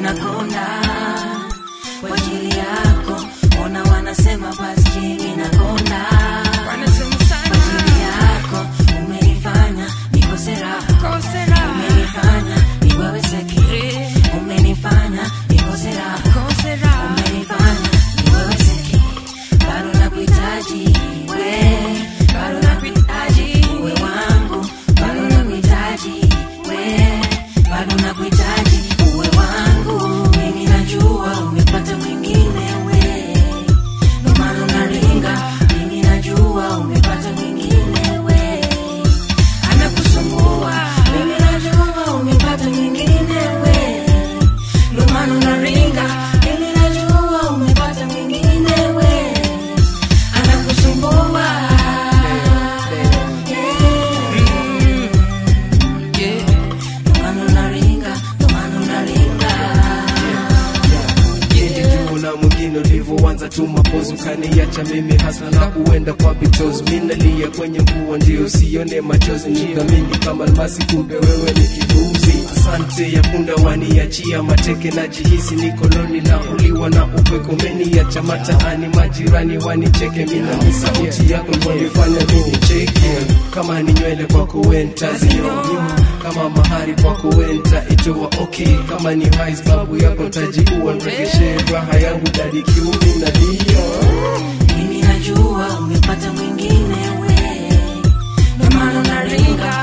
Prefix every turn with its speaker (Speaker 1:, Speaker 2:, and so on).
Speaker 1: nakonda kwa ajili yako ona wanasema basi mimi nakonda
Speaker 2: wanasema
Speaker 1: kwa
Speaker 2: sana
Speaker 1: ajili yako umenifanya nikose raha
Speaker 2: kose raha
Speaker 1: umenifanya niweweseki umenifanya nikose raha
Speaker 2: kose raha
Speaker 1: umenifanya niweweseki bado nakuhitaji we bado nakuhitaji uwe wangu bado nakuhitaji we bado nakuhitaji uwe wangu mimi najua umepata mwingine we ndo maana unaringa mimi najua umepata mwingine we anakusumbua mimi najua umepata mwingine we ndo maana unaringa mimi najua umepata mwingine we anakusumbua
Speaker 2: yeah.
Speaker 1: ndo maana unaringa ndo maana unaringa
Speaker 3: yeye juu na mwingine ulivyoanza tu mapozi ukaniacha mimi hasla na kuenda kwa bitozi minalia kwenye mvua ndio usione machozi nidhamini kama almasi kumbe wewe ni kibuzi asante ya punda waniachia mateke na jihisi nikoloni na uliwa na upweko meniacha mataani majirani wanicheke mina ni sauti yako ilionifanya mini cheke kama ni nywele kwako wentazionyoa kama mahari kwako wenta itoa okay kama ni high babu yako tajiua mregeshe raha yangu dadi kiumi na dio
Speaker 1: mimi najua umepata mwingine we ndo maana unaringa